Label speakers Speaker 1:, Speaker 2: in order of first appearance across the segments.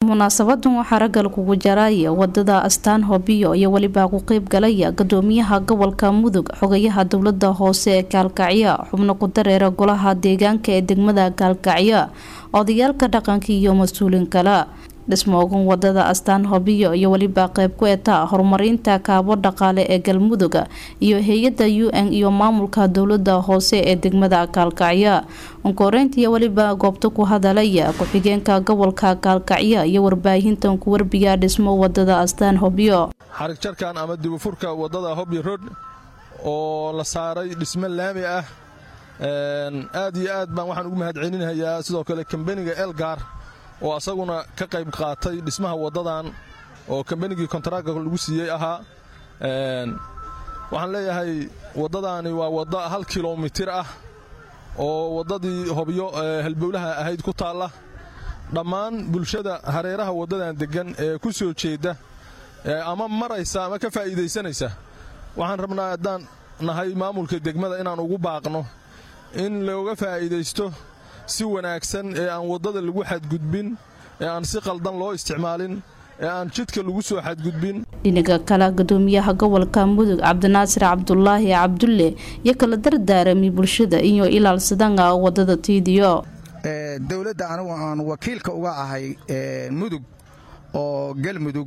Speaker 1: munaasabadan waxaa ragal kugu jaraya wadada astaan hobiyo iyo welibaa ku qeyb galaya gudoomiyaha gobolka mudug xogayaha dowlada hoose ee gaalkacyo xubno ku dareera golaha deegaanka ee degmada gaalkacyo odayaalka dhaqanka iyo mas-uuliin kale dhismoogan wadada astaan hobiyo iyo welibaa qeyb ku eta horumarinta kaabo dhaqaale ee galmudug iyo hay-ada u n iyo maamulka dowlada hoose ee degmada gaalkacyo unkoreyntiiyo weliba goobta ku hadalaya ku-xigeenka gobolka gaalkacyo iyo warbaahintan ku warbiya dhismo wadada astaan hobyo
Speaker 2: xarigjarkan ama dibufurka wadada hobyo road oo la saaray dhismo laami ah aad iyo aad baan waxaan ugu mahadcelinayaa sidoo kale kambeniga elgar oo asaguna ka qayb qaatay dhismaha waddadan oo kambenigii kontaraaga lagu siiyey ahaa waxaan leeyahay waddadaani waa waddo hal kilomitir ah oo waddadii hobyo halbowlaha ahayd ku taalla dhammaan bulshada hareeraha waddadan deggan ee ku soo jeedda ama maraysa ama ka faa'iidaysanaysa waxaan rabnaa haddaan nahay maamulka degmada inaan ugu baaqno in looga faa'iidaysto si wanaagsan ee aan waddada lagu xadgudbin ee aan si qaldan loo isticmaalin ee aan jidka lagu soo xadgudbin
Speaker 1: dhinaga kale gudoomiyaha gobolka mudug cabdinaasir cabdulaahi cabdulle iyo kala dardaarami bulshada iyo ilaalsadanga wadada tiidiyo
Speaker 3: dowladda anigu aan wakiilka uga ahay mudug oo galmudug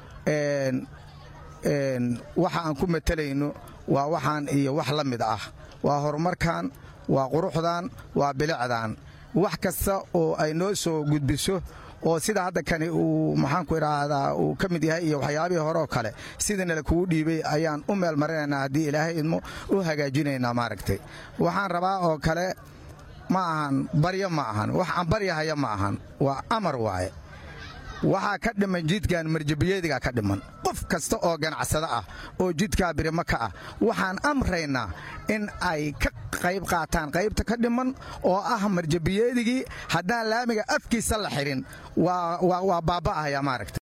Speaker 3: waxa aan ku matalayno waa waxaan iyo wax la mid ah waa horumarkan waa quruxdan waa bilicdan wax kasta oo ay noo soo gudbiso oo sida hadda kani uu maxaanku idhaahdaa uu ka mid yahay iyo waxyaabihii horeoo kale sidanala kugu dhiibay ayaan u meel marinaynaa haddii ilaahay idmo u hagaajinaynaa maaragtay waxaan rabaa oo kale ma ahan baryo ma ahan wax aan baryahaya ma ahan waa amar waaye waxaa ka dhiman jidkan marjabiyadiga ka dhiman qof kasta oo ganacsado ah oo jidkaa birimo ka ah waxaan amraynaa in ay ka qayb qaataan qaybta ka dhiman oo ah marjabiyeedigii haddaan laamiga afkiisa la xihin waa baaba'ahaya maaragta